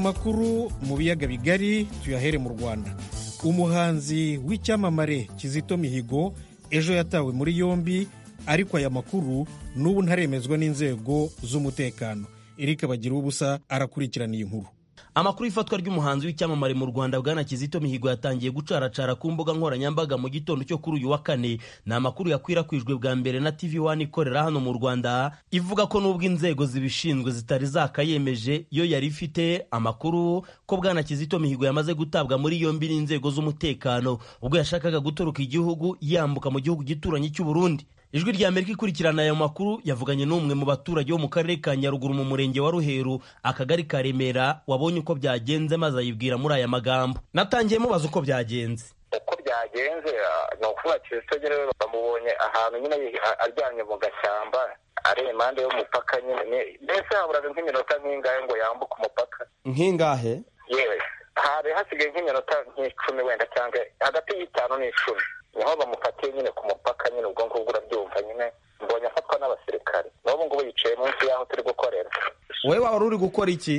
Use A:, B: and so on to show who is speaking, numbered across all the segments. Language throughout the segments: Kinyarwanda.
A: amakuru mu biyaga bigari tuyahere mu rwanda umuhanzi w'icyamamare kizito mihigo ejo yatawe muri yombi ariko aya makuru n'ubu ntaremezwa n'inzego z'umutekano erike bagira ubusa arakurikirana inkuru
B: amakuru y'ifatwa ry'umuhanzi w'icyamamare mu rwanda bwana kizito mihigo yatangiye gucaracara ku mbuga nkoranyambaga mu gitondo cyo kuri uyu wa kane ni amakuru yakwirakwijwe bwa mbere na tv wani ikorera hano mu rwanda ivuga ko n'ubwo inzego zibishinzwe zitari zakayemeje yo yari ifite amakuru ko bwana kizito mihigo yamaze gutabwa muri yombi n'inzego z'umutekano ubwo yashakaga gutoroka igihugu yambuka mu gihugu gituranyi cy'uburundi ijwi rya amerika ikurikirana aya makuru yavuganye n'umwe mu baturage bo mu karere ka nyaruguru mu murenge wa ruheru akagari ka remera wabonye uko byagenze maze ayibwira muri aya magambo natangiye mubaza uko byagenze
C: uko byagenze ni ukuvuga kizito nyine bamubonye ahantu nyine aryamye mu gashyamba ari impande y'umupaka nyine mbese haburaga nk'iminota nk'ingahe ngo yambuke umupaka
B: nk'ingahe
C: yewe hari hasigaye nk'iminota nk'icumi wenda cyangwa hagati y'itanu n'icumi niho bamufatiye nyine ku mupaka nyine ubwo ngubwo urabyumva nyine mbonye afatwa n'abasirikare n'ubu ngubu yicaye munsi y'aho turi gukorera
B: wowe waba uri gukora iki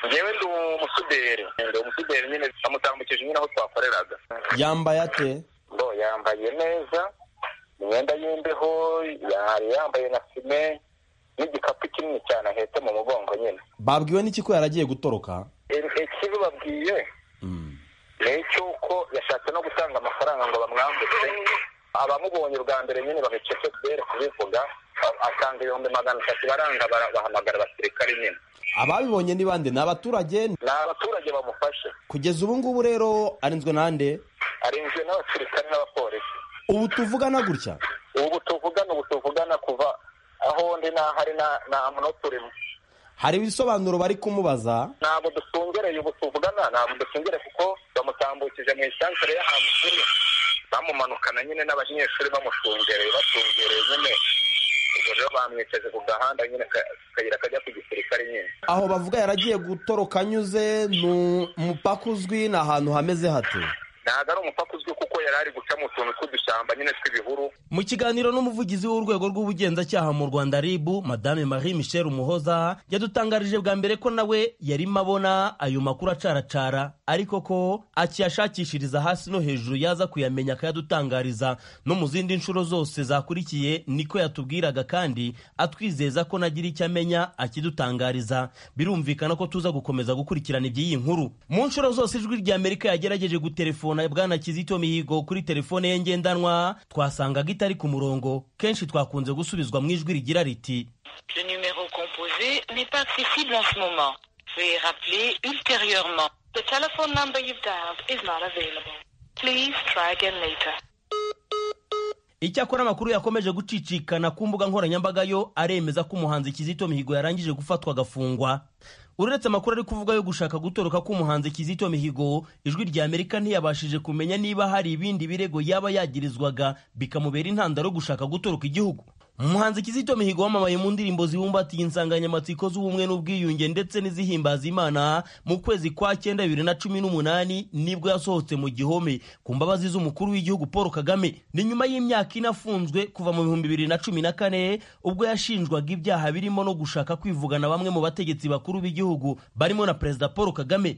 C: ngewe ndi umusuderi ndi umusuderi nyine bamutambukije nyine aho twakoreraga
B: yambaye ate
C: bo yambaye neza imyenda y'imbeho yari yambaye na fime n'igikapu kinini cyane ahetse mu mugongo nyine
B: babwiwe n'iki ko yaragiye gutoroka
C: ikibi babwiye ni icy'uko yashatse no gutanga amafaranga ngo bamwambutse abamubonye bwa mbere nyine bamecetse kubera kubivuga atanga ibihumbi magana atatu baranga bahamagara abasirikare nyine
B: ababibonye ni bande ni abaturage
C: ni abaturage bamufashe
B: kugeza ubu ngubu rero arinzwe n'ande
C: arinzwe n'abasirikare n'abapolisi
B: ubu tuvugana gutya
C: ubu tuvugana ubu tuvugana kuva aho ndi n'ahari nta muntu turimo
B: hari ibisobanuro bari kumubaza
C: ntabwo dusungereye ubu tuvugana ntabwo dusungereye kuko bamutambukije mu isansere y'ahantu turi bamumanukana nyine n'abanyeshuri bamushungereye bashungereye nyine ubwo rero bamwicaje ku gahanda nyine akayira kajya ku gisirikare nyine
B: aho bavuga yaragiye gutoroka anyuze ni umupaka uzwi ni ahantu hameze hate
C: ntabwo ari umupaka uzwi kuko yari ari guca mu tuntu tw'udushyamba nyine tw'ibihuru
B: mu kiganiro n'umuvugizi w'urwego rw'ubugenzacyaha mu rwanda ribu madame marie michel umuhoza yadutangarije bwa mbere ko nawe yarimo abona ayo makuru acaracara ariko ko akiyashakishiriza hasi no hejuru yaza kuyamenya akayadutangariza no mu zindi nshuro zose zakurikiye niko yatubwiraga kandi atwizeza ko nagira icyo amenya akidutangariza birumvikana ko tuza gukomeza gukurikirana iby'iyi nkuru mu nshuro zose ijwi rya amerika yagerageje gutelefona na bwana kizito mihigo kuri telefone ye ngendanwa twasangaga itari ku murongo kenshi twakunze gusubizwa mu ijwi rigira riti
D: Le numéro composé n'est pas accessible en ce moment. Veuillez rappeler ultérieurement. The telephone number you've dialed is not available. Please try again later.
B: icyakora amakuru yakomeje gucicikana ku mbuga nkoranyambaga yo aremeza ko umuhanzi kizito mihigo yarangije gufatwa agafungwa uretse amakuru ari kuvuga yo gushaka gutoroka k'umuhanzi kizito mihigo ijwi rya amerika ntiyabashije kumenya niba hari ibindi birego yaba yagirizwaga bikamubera intandaro yo gushaka gutoroka igihugu umuhanzi kizito mihigo wamamaye mu ndirimbo zibumbatiye insanganyamatsiko z'ubumwe n'ubwiyunge ndetse n'izihimbaza imana mu kwezi kwa cyenda bibiri na cumi n'umunani nibwo yasohotse mu gihome ku mbabazi z'umukuru w'igihugu paul kagame ni nyuma y'imyaka ine afunzwe kuva mu bihumbi bibiri na cumi na kane ubwo yashinjwaga ibyaha birimo no gushaka kwivugana bamwe mu bategetsi bakuru b'igihugu barimo na perezida paul kagame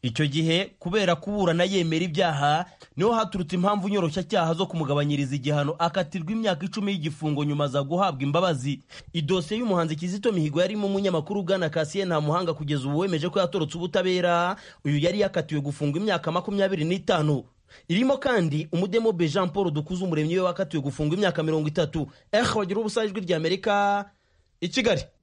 B: icyo gihe kubera kuburana yemera ibyaha niho haturutse impamvu nyoroshyacyaha zo kumugabanyiriza igihano akatirwa imyaka icumi y'igifungo nyuma za guhabwa imbabazi idosiye y'umuhanzi kizito mihigo yarimo umunyamakuru ugana kasiye nta muhanga kugeza ubu wemeje ko yatorotse ubutabera uyu yari yakatiwe gufungwa imyaka makumyabiri n'itanu irimo kandi umudemobe jean paul dukuze umuremyi we wakatiwe gufungwa imyaka mirongo itatu ehe bagira ubusa ijwi ry'amerika i kigali